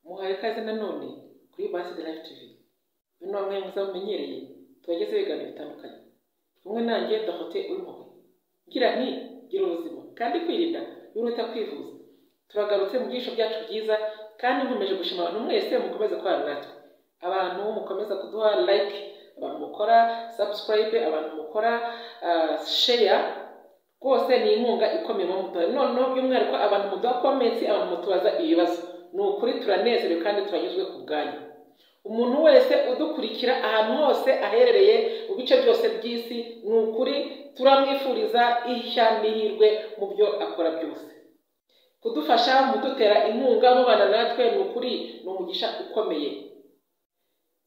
muhaye ikaze nanone kuri Basi de Life TV uyu ni wamwe mwiza mumenyereye tubagezeho ibiganiro bitandukanye kumwe nanjye Dorote Uwimpuhwe ngira nti gira ubuzima kandi kwirinda biruta kwivuza turagarutse mu byisho byacu byiza kandi nkomeje gushima abantu mwese mukomeza kubana natwe abantu mukomeza kuduha like abantu mukora subscribe abantu mukora ah, share rwose ni inkunga ikomeye mu mutuye noneho by'umwihariko abantu muduha comments abantu mutubaza ibibazo ni ukuri turanezerewe kandi turanyuzwe ku bwanyu umuntu wese udukurikira ahantu hose aherereye mu bice byose by'isi ni ukuri turamwifuriza ishya n'ihirwe mu byo akora byose kudufasha mudutera inkunga mubana natwe ni ukuri ni umugisha ukomeye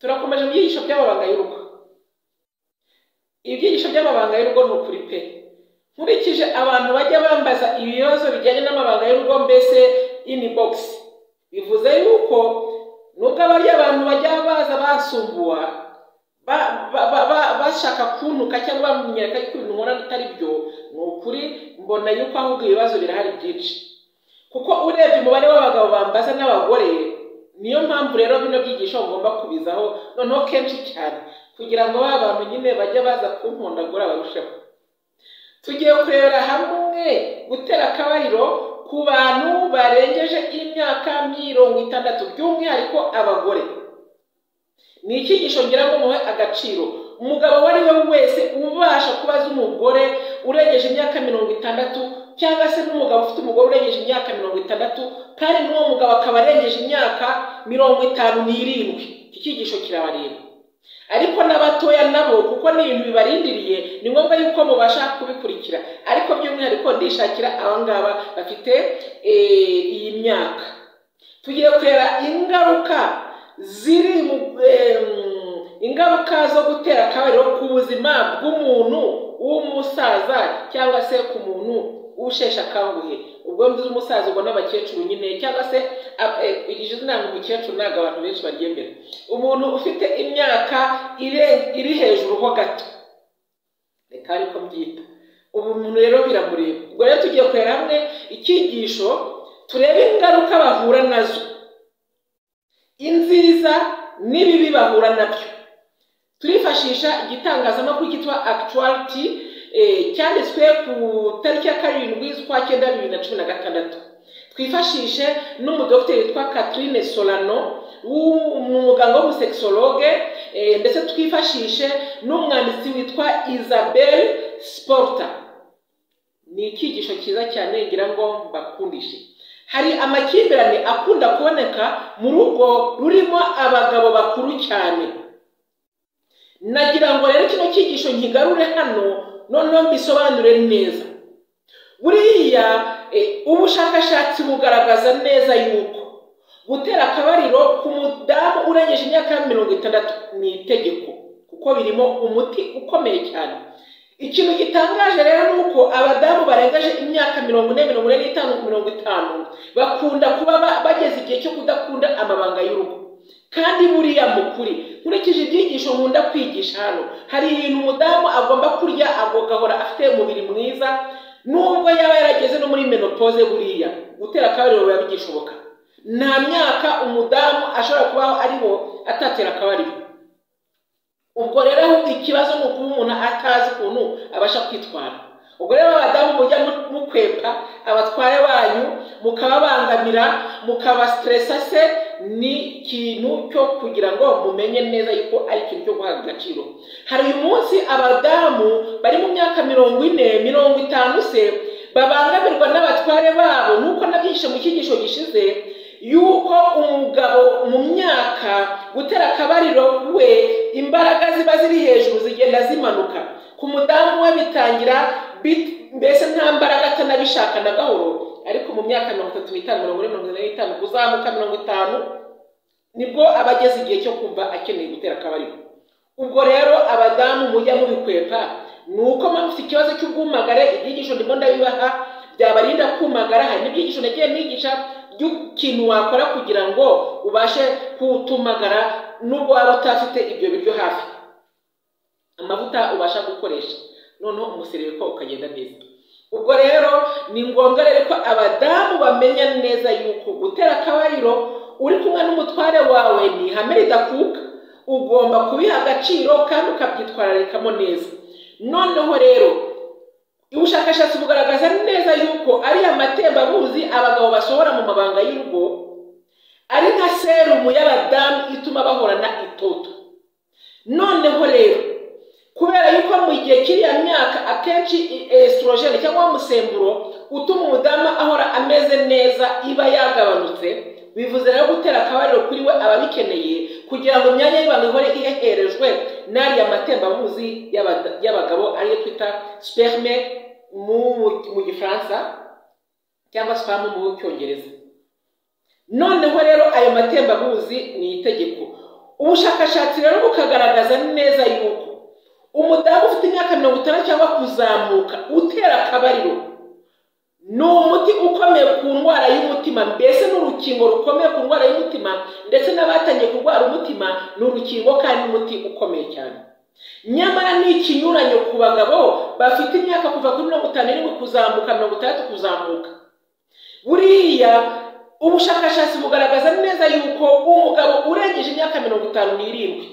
turakomeje mu byigisho by'amabanga y'urugo ibyigisho by'amabanga y'urugo ni ukuri pe nkurikije abantu bajya bambaza ibibazo bijyanye n'amabanga y'urugo mbese inibogisi bivuze yuko nubwo abari abantu bajya baza basumbuwa ba- ba- ba- ba- bashaka kuntuka cyangwa bamenyereka ko ibintu nkora atari byo ni ukuri mbona yuko ahubwo ibibazo birahari byinshi kuko urebye umubare w'abagabo bambaza n'abagore niyo mpamvu rero bino byigisho ngomba kubizaho noneho kenshi cyane kugira ngo ba bantu nyine bajye baza kunkundagura barusheho tugiye kurebera hamwe gutera akabariro ku bantu barengeje imyaka mirongo itandatu by'umwihariko abagore ni icyigisho ngira ngo muhe agaciro umugabo uwo ari we wese ubasha kubaza umugore urengeje imyaka mirongo itandatu cyangwa se n'umugabo ufite umugore urengeje imyaka mirongo itandatu kandi n'uwo mugabo akaba arengeje imyaka mirongo itanu n'irindwi iki cyigisho kirabareba ariko n'abatoya nabo kuko ni ibintu bibarindiriye ni ngombwa yuko mubasha kubikurikira ariko by'umwihariko ndishakira abangaba bafite eh, iyi myaka tugiye kureba ingaruka ziri mu em, ingaruka zo gutera akabariro ku buzima bw'umuntu w'umusaza cyangwa se ku muntu usheshe akanguhe ubwo mvuze umusaza ubwo n'abakecuru nyine cyangwa se ab- eh, iri jana ntabwo umukecuru ntabwo abantu benshi baryemera umuntu ufite imyaka ire- iri hejuru ho gato reka ariko mbyita ubu umuntu rero biramureba ubwo rero tugiye kureba hamwe icyigisho turebe ingaruka bahura nazo inziza n'ibibi bahura nabyo turifashisha igitangazamakuru cyitwa akituwariti cyanditswe ku tariki ya karindwi z'ukwa cyenda bibiri na cumi na gatandatu twifashishe n'umudogiteri witwa Catherine Solano w'u- ni umuganga w'umusekisologe eh, ndetse twifashishe n'umwanditsi witwa Isabel Sporta ni icyigisho cyiza cyane ngira ngo mbakundishe hari amakimbirane akunda kuboneka mu rugo rurimo abagabo bakuru cyane nagira ngo rero kino cyigisho nkigarure hano noneho mbisobanure neza buriya eh, ubushakashatsi bugaragaza neza yuko gutera akabariro ku mudamu urengeje imyaka mirongo itandatu ni itegeko kuko birimo umuti ukomeye cyane ikintu gitangaje rero ni uko abadamu barengeje imyaka mirongo ine mirongo ine n'itanu mirongo itanu bakunda kuba ba- bageze igihe cyo kudakunda amabanga y'urugo kandi buriya mu kuri nkurikije ibyigisho nkunda kwigisha hano hari ibintu umudamu agomba kurya agahora afite umubiri mwiza nubwo yaba yarageze no muri menopoze buriya gutera akabariro biba bigishoboka nta myaka umudamu ashobora kubaho ariho atatera akabariro ubwo rero ahubwo ikibazo ni ukuba umuntu atazi ukuntu abasha kwitwara ubwo rero abadamu mujya mu- mukwepa abatware banyu mukababangamira mukabasiteresa se ni ikintu cyo kugira ngo mumenye neza yuko ari ikintu cyo guha agaciro hari uyu munsi abadamu bari mu myaka mirongo ine mirongo itanu se babangamirwa n'abatware babo nuko nabyigishe mu cyigisho gishize yuko umugabo mu myaka gutera akabariro we imbaraga ziba ziri hejuru zigenda zimanuka ku mudamu we bitangira bit- mbese nta mbaraga atanabishaka na gahoro ariko mu myaka mirongo itatu n'itanu mirongo ine mirongo ine n'itanu kuzamuka mirongo itanu nibwo aba ageze igihe cyo kumva akeneye gutera akabariro ubwo rero abadamu mujya mubikwepa ni uko mufite ikibazo cy'ubwumagare ibyigisho ndimo ndabibaha byabarinda kumagara hari n'ibyigisho nagiye nigisha by'ikintu wakora kugira ngo ubashe kutumagara nubwo waba utafite ibyo biryo hafi amavuta ubasha gukoresha noneho umusereko ukagenda neza ubwo rero ni ngombwa rero ko abadamu bamenya neza yuko gutera akabariro uri kumwe n'umutware wawe ni ihame ridakuka ugomba kubiha agaciro kandi ukabyitwararikamo neza noneho rero ubushakashatsi bugaragaza neza yuko ariya matembabuzi abagabo basohora mu mabanga y'urugo ari nka serumu y'abadamu ituma bahorana itoto noneho rero kubera yuko mu gihe cy'iya myaka akenshi esitorogene cyangwa umusemburo utuma umudamu ahora ameze neza iba yagabanutse bivuze rero gutera akabariro kuri we aba abikeneye kugira ngo imyanya y'ibanga ihore iheherejwe n'ariya matembabuzi y'abagabo ariyo twita sperme mu gifaransa cyangwa spamu mu cyongereza noneho rero ayo matembabuzi ni itegeko ubushakashatsi rero bukagaragaza neza yuko umudamu ufite imyaka mirongo itandatu cyangwa kuzamuka utera akabariro ni umuti ukomeye ku ndwara y'umutima mbese ni urukingo rukomeye ku ndwara y'umutima ndetse n'abatangiye kurwara umutima ni urukingo kandi n'umuti ukomeye cyane nyamara ni ikinyuranyo ku bagabo bafite imyaka kuva kuri mirongo itanu n'irindwi kuzamuka mirongo itandatu kuzamuka buriya ubushakashatsi bugaragaza neza yuko umugabo urengeje imyaka mirongo itanu n'irindwi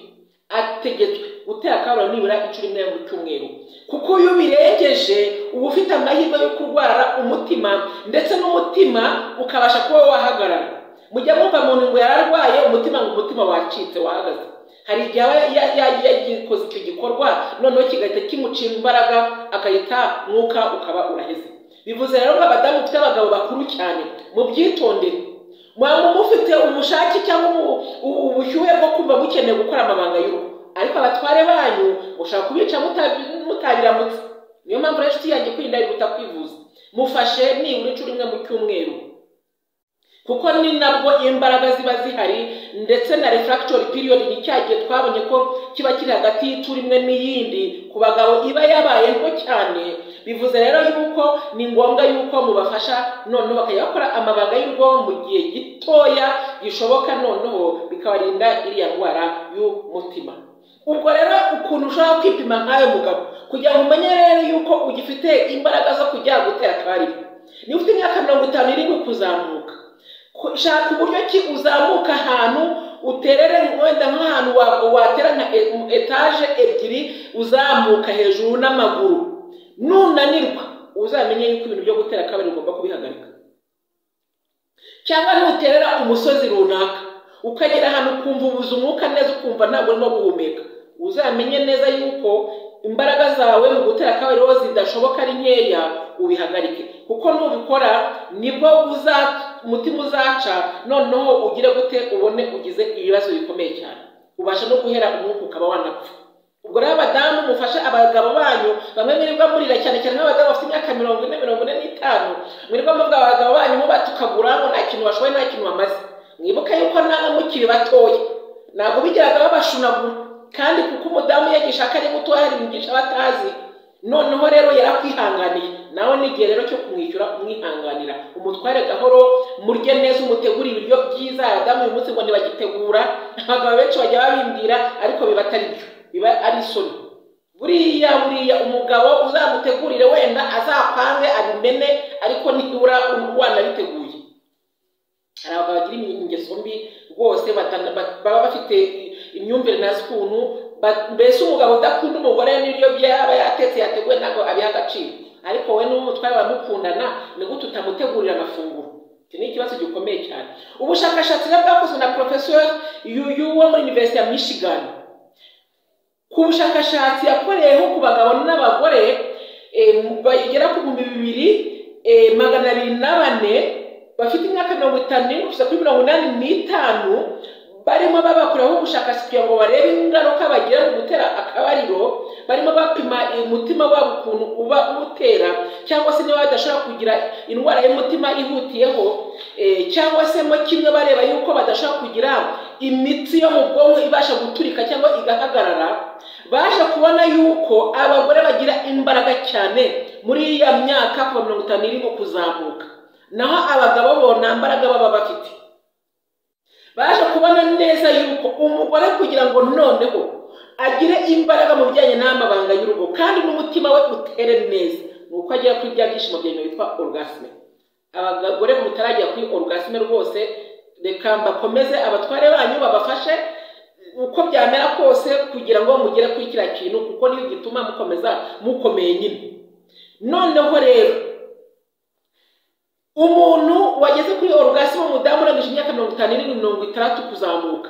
ategetswe gutera akabariro nibura inshuro imwe mu cyumweru kuko iyo ubirengeje uba ufite amahirwe yo kurwara umutima ndetse n'umutima ukabasha kuba wahagarara mujya mwumva umuntu ngo yararwaye umutima ngo umutima wacitse wahagaze hari igihe aba yakoze icyo gikorwa noneho kigahita kimucira imbaraga agahita mwuka ukaba uraheze bivuze rero ko abadamu ufite abagabo bakuru cyane mubyitondere mwaba mufite ubushake cyangwa ubushyuhe bwo kumva mukeneye gukora amabanga y'urugo ariko abatware banyu mushobora kubica mutabiramutse niyo mpamvu rero inshuti yanjye kwirinda yihuta kwivuza mufashe nibura inshuro imwe mu cyumweru kuko ni nabwo imbaraga ziba zihari ndetse na refractory period ni cya gihe twabonye ko kiba kiri hagati y'inshuro imwe n'iyindi ku bagabo iba yabaye nto cyane bivuze rero yuko ni ngombwa yuko mubafasha noneho bakajya bakora amabanga y'urugo mu gihe gitoya gishoboka noneho bikabarinda iriya ndwara y'umutima ubwo rero ukuntu ushobora kwipima nk'ayo mugabo kugira ngo umenye rero yuko ugifite imbaraga zo kujya gutera akabariro niba ufite imyaka mirongo itanu irindwi kuzamuka shaka uburyo ki uzamuka ahantu uterere wenda nk'ahantu watera nka etaje ebyiri uzamuka hejuru n'amaguru nunanirwa uzamenye yuko ibintu byo gutera akabariro ugomba kubihagarika cyangwa nuterera umusozi runaka ukagera ahantu ukumva ubuze umwuka neza ukumva ntabwo urimo guhumeka uzamenye neza yuko imbaraga zawe mu gutera akabariro zidashoboka ari nkeya ubihagarike kuko nubikora nibwo umutima uzaca noneho ugire gute ubone ugize ibibazo bikomeye cyane ubasha no guhera umwuka ukaba wanapfa ubwo rero abadamu mufashe abagabo banyu bamwe mwirirwa murira cyane cyane nk'abadamu bafite imyaka mirongo ine mirongo ine n'itanu mwirirwa muvuga abagabo banyu mubatukagura ngo nta kintu bashoboye nta kintu bamaze mwibuke yuko namwe mukiri batoya ntabwo bigeraga babashunagura kandi kuko umudamu yigisha ko ari muto hari umwigisha batazi noneho rero yarakwihanganiye nawe ni igihe rero cyo kumwishyura umwihanganira umutware gahoro murye neza umutegura ibiryo byiza abadamu uyu munsi ngo ntibagitegura abagabo benshi bajya babimbwira ariko biba atari byo biba ari isoni buriya buriya umugabo uzamutegurire wenda azapange abimene ariko nibura wanabiteguye hari abagabo bagira ingeso mbi rwose baba bafite imyumvire ntazi ukuntu mbese umugabo udakunda umugore n'ibyo bye aba yatetse yateguwe ntabwo abiha agaciro ariko we n'umutware bamukundana ni gute utamutegurira amafunguro iki ni ikibazo gikomeye cyane ubushakashatsi rero bwakozwe na porofesori yuyu wo muri univerisite ya michigan ku bushakashatsi yakoreyeho ku bagabo n'abagore bagera ku bihumbi bibiri magana abiri na bane bafite imyaka mirongo itanu n'irindwi kugeza kuri mirongo inani n'itanu barimo babakoreho ubushakashatsi kugira ngo barebe ingaruka bagira mu gutera akabariro barimo bapima umutima wabo ukuntu uba utera cyangwa se niba badashobora kugira indwara y'umutima ihutiyeho cyangwa se mo kimwe bareba yuko badashobora kugira imitsi yo mu bwonko ibasha guturika cyangwa igahagarara baje kubona yuko abagore bagira imbaraga cyane muri iya myaka kuva mirongo itanu irimo kuzamuka naho abagabo bo nta mbaraga baba bafite baje kubona neza yuko umugore kugira ngo noneho agire imbaraga mu bijyanye n'amabanga y'urugo kandi n'umutima we utere neza ni uko agera kuri bya byishimo byemewe bitwa orugasime abagore mutarajya kuri orugasime rwose reka mbakomeze abatware banyu babafashe uko byamera kose kugira ngo mugere kuri kiriya kintu kuko niyo gituma mukomeza mukomeye nyine noneho rero umuntu wageze kuri orugasi w'umudamu urangije imyaka mirongo itanu n'irindwi mirongo itandatu kuzamuka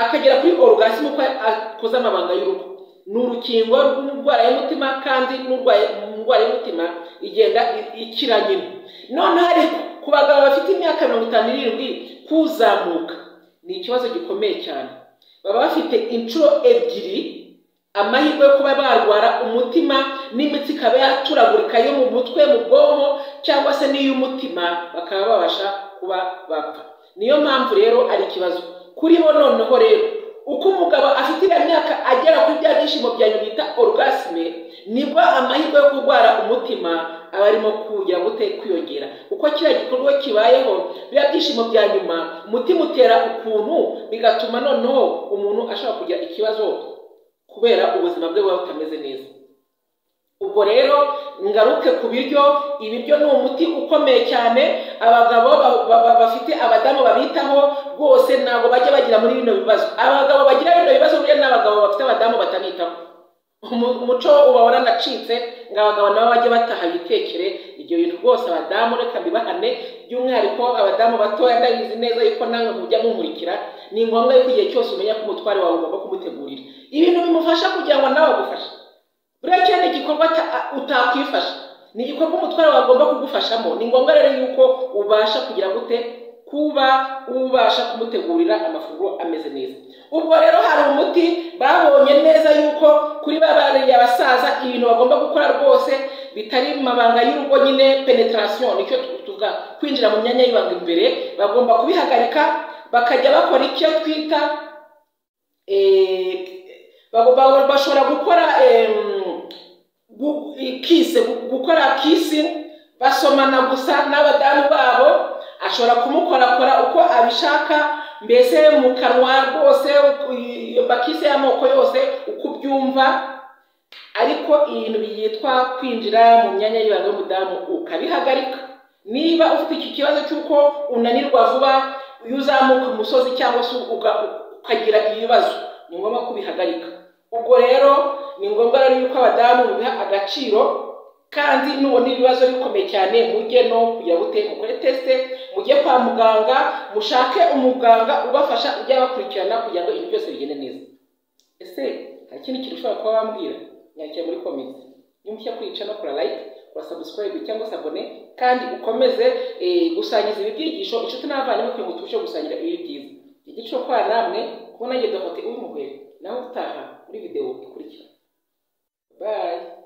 akagera kuri orugasi uko akoze amabanga y'urugo ni urukingo rw'indwara y'umutima kandi n'indwara y'umutima igenda ikira nyine noneho ariko ku bagabo bafite imyaka mirongo itanu n'irindwi kuzamuka ni ikibazo gikomeye cyane baba bafite inshuro ebyiri amahirwe yo kuba barwara umutima n'imitsi ikaba yaturagurika yo mu mutwe mu bwonko cyangwa se n'iy'umutima bakaba babasha kuba bapfa niyo mpamvu rero ari ikibazo kuri bo noneho rero uko umugabo afite iriya myaka agera kuri bya byishimo byanyu bita orugasime nibwo amahirwe yo kurwara umutima aba arimo kugira gute kwiyongera uko kiriya gikorwa kibayeho biriya byishimo bya nyuma umutima utera ukuntu bigatuma noneho umuntu ashobora kugira ikibazo kubera ubuzima bwe buba butameze neza ubwo rero ngaruke ku biryo ibiryo ni umuti ukomeye cyane abagabo bafite abadamu babitaho rwose ntabwo bajya bagira muri bino bibazo abagabo bagira bino bibazo burya ni abagabo bafite abadamu batabitaho umuco uba waranacitse ngo abagabo nabo bajye bataha bitekere ibyo bintu rwose abadamu reka bibahane by'umwihariko abadamu batoya ndabizi neza yuko nawe mujya mumurikira ni ngombwa yuko igihe cyose umenya ko umutware wawe ugomba kumutegurira ibintu bimufasha kugira ngo nawe agufashe buriya cyane igikorwa utakwifasha ni igikorwa umutware wagomba kugufashamo ni ngombwa rero yuko ubasha kugira gute kuba ubasha kumutegurira amafunguro ameze neza ubwo rero hari umuti babonye neza yuko kuri ba bariya basaza ibintu bagomba gukora rwose bitari mabanga y'urugo nyine penetarasiyo nicyo tuvuga kwinjira mu myanya y'ibanga imbere bagomba kubihagarika bakajya bakora icyo twita bashobora gukora kise gukora kisi basomana gusa n'abadamu babo ashobora kumukorakora uko abishaka mbese mu kanwa rwose bakise y'amoko yose uko ubyumva ariko ibintu byitwa kwinjira mu myanya y'ibanga y'umudamu ukabihagarika niba ufite iki kibazo cy'uko unanirwa vuba iyo uzamuka umusozi cyangwa se ukagira ibibazo ni ngombwa kubihagarika ubwo rero ni ngombwa rero yuko abadamu biha agaciro kandi nubona ibibazo bikomeye cyane mujye no kugira gute mukore tesite mujye kwa muganga mushake umuganga ubafasha ujya bakurikirana kugira ngo ibintu byose bigende neza ese nta kindi kintu ushobora kuba wambwira nyakira muri komenti niba kwica no kora layike kora sabusikarayibu cyangwa se abone kandi ukomeze gusangiza ibi byigisho inshuti n'abavandimwe kugira ngo tubashe gusangira ibi byiza igiciro kwa namwe kubona ngendo hoti uri mu nawe utaha muri videwo ikurikira bayi